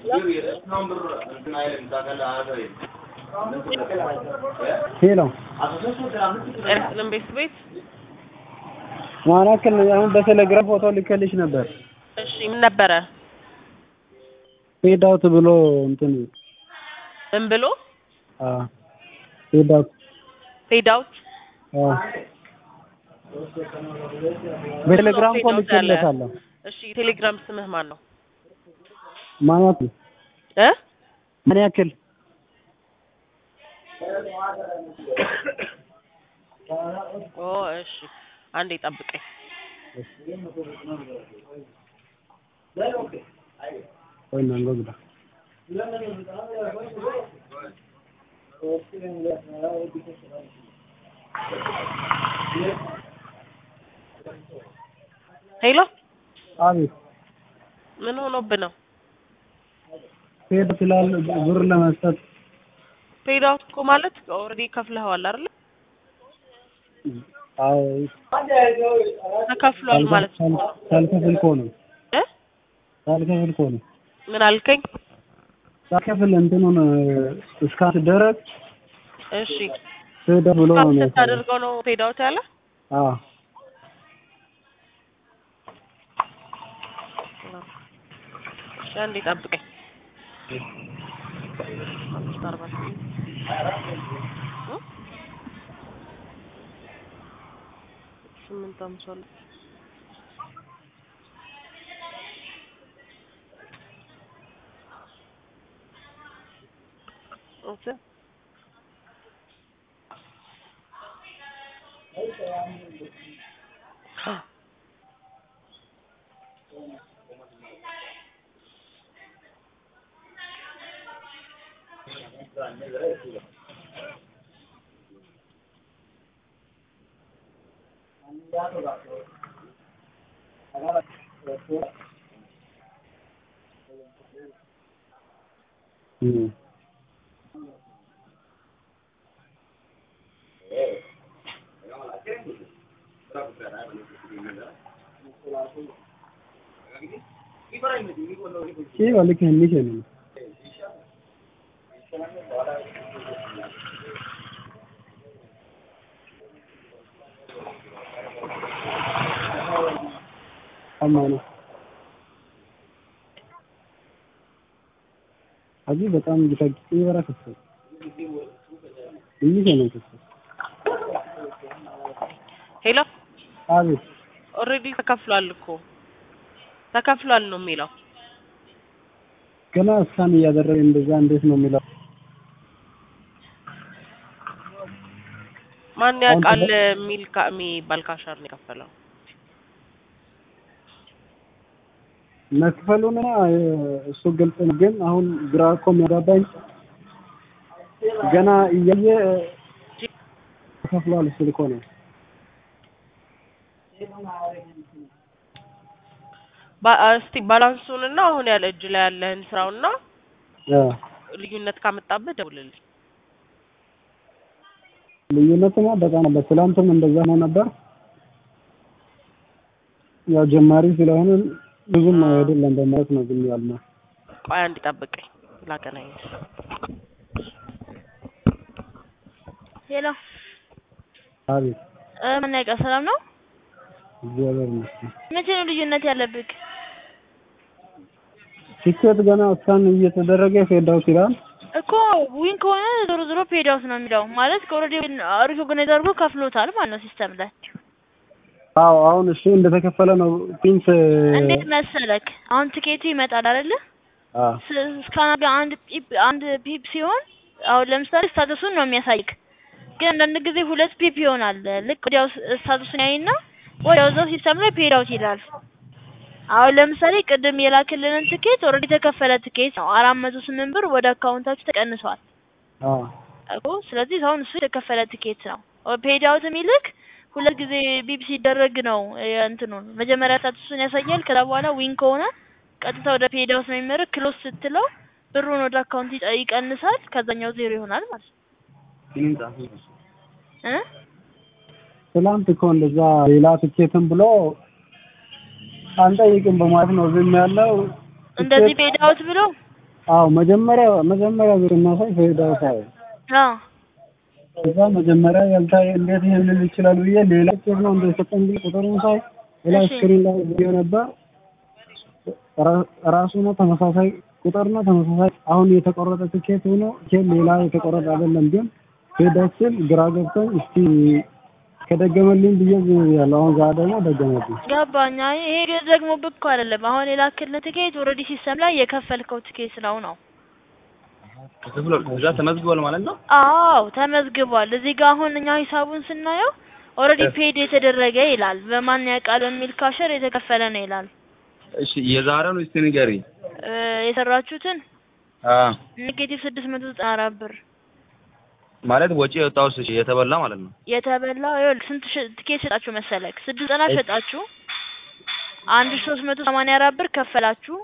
ሄሎ ኤርትልን ቤት ቤት ማናክል አሁን በቴሌግራም ፎቶ ልከልሽ ነበር። እሺ ምን ነበረ? ፌድ አውት ብሎ እንትን ምን ብሎ አ ፌድ አውት ፌድ አውት አ በቴሌግራም እኮ ልኬለታለሁ። እሺ ቴሌግራም ስምህ ማን ነው? ማናት እ ምን ያክል ኦ እሺ አንዴ ጠብቀኝ። ወይ ናንጎ ግዳ ሄሎ አቤት ምን ሆኖብህ ነው? ፌድ ስላለ ብር ለመስጠት ፔድ አውት እኮ ማለት ኦልሬዲ ከፍለኸዋል አይደል? አዎ ተከፍሏል ማለት እኮ ነው። ሳልከፍል እኮ ነው እ ሳልከፍል እኮ ነው ምን አልከኝ? ሳልከፍል እንትኑን እስካት ደረግ እሺ ፌድ ብሎ ነው ካፕ የሚያሳየው። ስታደርገው ነው ፔድ አውት ያለ? አዎ እሺ አንዴ ጠብቀኝ። አምስት አርባ ስምንት እ? ስምንት አምሳ ሁለት ኦኬ እም Sí, vale que ni que አማኑ አጂ በጣም ጌታቂ ይበራከስ ይሄ ነው ከሰ ሄሎ አቤት ኦልሬዲ ተከፍሏል እኮ ተከፍሏል ነው የሚለው። ገና እስካን እያደረገ እንደዛ እንዴት ነው የሚለው? ማን ያውቃል የሚል ካ- የሚባል ካሻር ነው የከፈለው። መክፈሉና እሱ ግልጽ ነው። ግን አሁን ግራ እኮ የሚያጋባኝ ገና እያየ ተከፍሏል ስል እኮ ነው። ባ- እስቲ ባላንሱንና አሁን ያለ እጅ ላይ ያለህን ስራውና ያ ልዩነት ካመጣብህ ደውልልኝ። ልዩነትማ በጣም አለ። ትላንትም እንደዛ ነው ነበር። ያው ጀማሪ ስለሆነ ብዙም አይደለም በማለት ነው ግን ያልነው። ቆይ አንድ ጠብቀኝ ላገናኝ። ሄሎ አቤት እ ምን ያውቃ ሰላም ነው? እግዚአብሔር ይመስገን። መቼ ነው ልዩነት ያለብህ? ቲኬት ገና እስካን እየተደረገ ፌድ አውት ይላል። እኮ ዊን ከሆነ ዞሮ ዞሮ ፔድ አውት ነው የሚለው ማለት ከኦልሬዲ ሪኮግናይዝ አድርጎ ከፍሎታል ማለት ነው ሲስተም ላይ። አዎ አሁን እሱ እንደተከፈለ ነው ፒንስ እንዴት መሰለክ አሁን ትኬቱ ይመጣል አይደለ? አ እስካን አድርገህ አንድ ፒፕ አንድ ፒፕ ሲሆን አሁን ለምሳሌ ስታተሱን ነው የሚያሳይክ። ግን አንዳንድ ጊዜ ሁለት ፒፕ ይሆናል። ልክ ወዲያው ስታተሱን ያይና ወዲያው እዛው ሲስተም ላይ ፔድ አውት ይላል። አሁን ለምሳሌ ቅድም የላክልንን ትኬት ኦልሬዲ የተከፈለ ትኬት ነው። አራት መቶ ስምንት ብር ወደ አካውንታችሁ ተቀንሷል አ እኮ። ስለዚህ አሁን እሱ የተከፈለ ትኬት ነው። ፔድ አውት የሚልክ ሁለት ጊዜ ቢፕ ሲደረግ ነው እንትኑን መጀመሪያ ስታተሱን ያሳያል። ከዛ በኋላ ዊን ከሆነ ቀጥታ ወደ ፔድ አውት ነው የሚመርክ። ክሎስ ስትለው ብሩን ወደ አካውንት ይጠ- ይቀንሳል። ከዛኛው ዜሮ ይሆናል ማለት ነው እ ትላንት እኮ እንደዛ ሌላ ትኬትም ብሎ አንጠይቅም በማለት ነው ዝም ያለው። እንደዚህ ፔድ አውት ብሎ አዎ መጀመሪያ መጀመሪያ ብር እናሳይ ፌዳው ሳይ አዎ እዛ መጀመሪያ ያልታየ እንዴት ይሄንን ይችላል ብዬ ሌላ ቁጥር ነው እንደሰጠኝ ብዬ ቁጥሩን ሳይ ሌላ እሺ። ስክሪን ላይ ቪዲዮ ነበር ራ- ራሱ ነው ተመሳሳይ ቁጥር ነው ተመሳሳይ አሁን የተቆረጠ ትኬት ሆኖ ትኬት ሌላ የተቆረጠ አይደለም ግን ፌዳችን ግራ ገብቶኝ እስቲ ከደገመልኝ ብዬ ዝም ብያለሁ አሁን ዛሬ ደግሞ ደገመልኝ ገባኝ። አይ ይሄ ግን ደግሞ ብኮ አይደለም። አሁን የላክልህ ትኬት ኦልሬዲ ሲስተም ላይ የከፈልከው ትኬት ነው ነው። ተከፍሏል። እዛ ተመዝግቧል ማለት ነው። አዎ ተመዝግቧል። እዚህ ጋር አሁን እኛ ሂሳቡን ስናየው ኦልሬዲ ፔድ የተደረገ ይላል። በማን ያውቃል በሚል ካሸር የተከፈለ ነው ይላል። እሺ የዛሬውን እስቲ ንገሪኝ። እ የሰራችሁትን አ ኔጌቲቭ ስድስት መቶ ዘጠና አራት ብር ማለት ወጪ የወጣው እሺ የተበላ ማለት ነው። የተበላው ይኸውልህ ስንት ሽ- ትኬት ሸጣችሁ መሰለክ? ስድስት ዘጠና ሸጣችሁ አንድ ሺህ ሶስት መቶ ሰማንያ አራት ብር ከፈላችሁ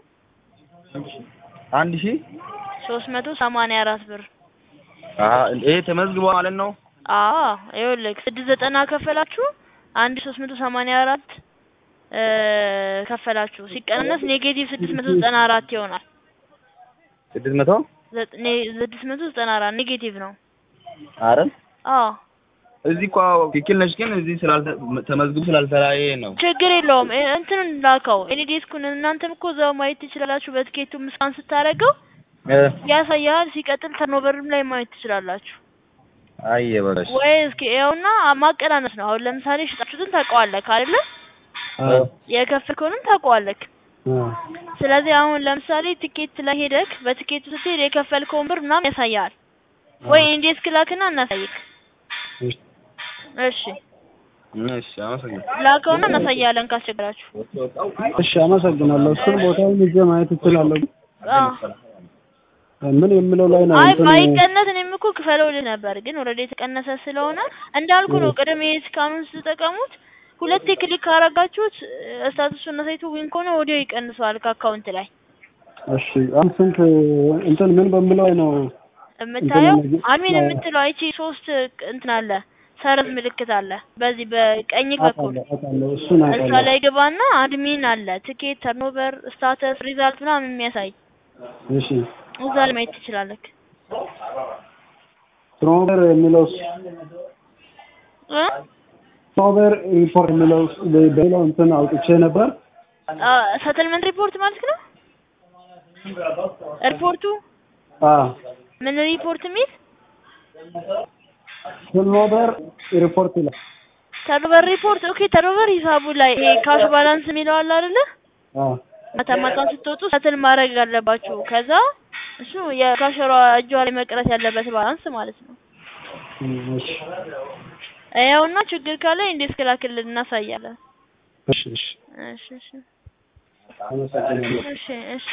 አንድ ሺህ ሶስት መቶ ሰማንያ አራት ብር አ ይሄ ተመዝግቧል ማለት ነው። አዎ ይኸውልህ ስድስት ዘጠና ከፈላችሁ አንድ ሺህ ሶስት መቶ ሰማንያ አራት እ ከፈላችሁ ሲቀነስ ኔጌቲቭ ስድስት መቶ ዘጠና አራት ይሆናል። ስድስት መቶ ዘጥ- ኔ- ስድስት መቶ ዘጠና አራት ኔጌቲቭ ነው። አረ አዎ እዚህ እኮ ትክክል ነሽ፣ ግን እዚህ ስላልተ ተመዝግቡ ስላልተለያየ ነው። ችግር የለውም። እ- እንትኑን ላከው ኤኒዴስኩን እናንተም እኮ እዛው ማየት ትችላላችሁ። በትኬቱ ምስካን ስታደርገው እ ያሳያል። ሲቀጥል ተርኖቨርም ላይ ማየት ትችላላችሁ። አየ በለሽ ወይ እስኪ ይኸውና ማቀናነስ ነው። አሁን ለምሳሌ ሽጣችሁትን ታውቀዋለህ አይደለ? አዎ የከፈልከውንም ታውቀዋለህ። አዎ ስለዚህ አሁን ለምሳሌ ትኬት ላይ ሄደክ በትኬቱ ስትሄድ የከፈልከውን ብር ምናምን ያሳያል። ወይ ኢንዴስክ ላክና እናሳይክ። እሺ እሺ እሺ አመሰግናለሁ። ላከውና እናሳያለን ካስቸገራችሁ። እሺ አመሰግናለሁ እሱን ቦታውን ይዤ ማየት እችላለሁ አዎ ምን የምለው ላይ ነው አይ እንትን ባይቀነስ እኔም እኮ ክፈለው ልህ ነበር፣ ግን ኦልሬዲ የተቀነሰ ስለሆነ እንዳልኩ ነው። ቅድም ይሄ እስካሁን ስትጠቀሙት ሁለቴ ክሊክ ካረጋችሁት ስታቱሱን አሳይቶ ዊን ከሆነ ወዲያው ይቀንሰዋል ከአካውንት ላይ እሺ አሁን ስንት እንትን ምን በምለው ላይ ነው የምታየው እንትን አድሚን አዎ። የምትለው አይቺ ሶስት እንትን አለ ሰረዝ ምልክት አለ በዚህ በቀኝ በኩል አውቃለሁ አውቃለሁ እሱን እሷ አውቃለሁ ላይ ግባና አድሚን አለ ትኬት፣ ተርኖቨር፣ ስታተስ፣ ሪዛልት ምናምን የሚያሳይ እሺ እዛ ላይ ማየት ትችላለህ። ትሮቨር የሚለው እ? ትሮቨር ሪፖርት የሚለው በሌላው እንትን አውጥቼ ነበር ሰትልመንት ሪፖርት ማለት ነው። ሪፖርቱ አ ምን ሪፖርት የሚል ትሮቨር ሪፖርት ይላል ተርኖቨር ሪፖርት። ኦኬ ተርኖቨር ሂሳቡ ላይ ይሄ ካሽ ባላንስ የሚለው አለ አይደለ? አ ማታ ማታ ስትወጡ ሰትል ማድረግ አለባችሁ። ከዛ እሱ የካሸሯ እጇ ላይ መቅረት ያለበት ባላንስ ማለት ነው። እሺ ያውና ችግር ካለ እንዴት ክላክልን እናሳያለን። እሺ እሺ እሺ እሺ አመሰግናለሁ እሺ እሺ